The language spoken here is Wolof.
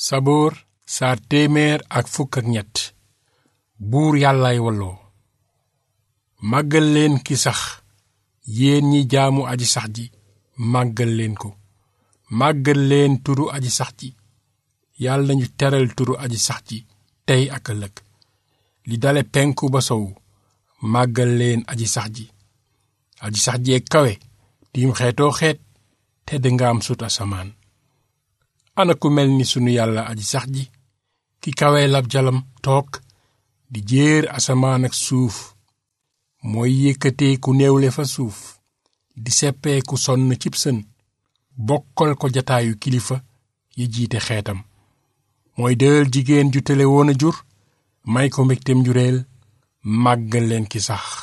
saboor saar téeméer ak fukk ak ñett buur yàllaay walloo màggal leen ki sax yéen ñi jaamu aji sax ji màggal leen ko màggal leen turu aji sax ji yàlla nañu teral turu aji sax ji tey ak ëllëg li dale penku ba sowu màggal leen aji sax ji aji sax jee kawe tiim xeetoo xeet tedd nga am sut asamaan ana ku mel ni sunu yàlla aji sax ji ki kawe lab jalam toog di jéer asamaan ak suuf mooy yëkkatee ku néewle fa suuf di seppee ku sonn cib sën bokkal ko jataayu kilifa yi jiite xeetam mooy dël jigéen ju tele woon a jur may ko mbégteem njureel màggal leen ki sax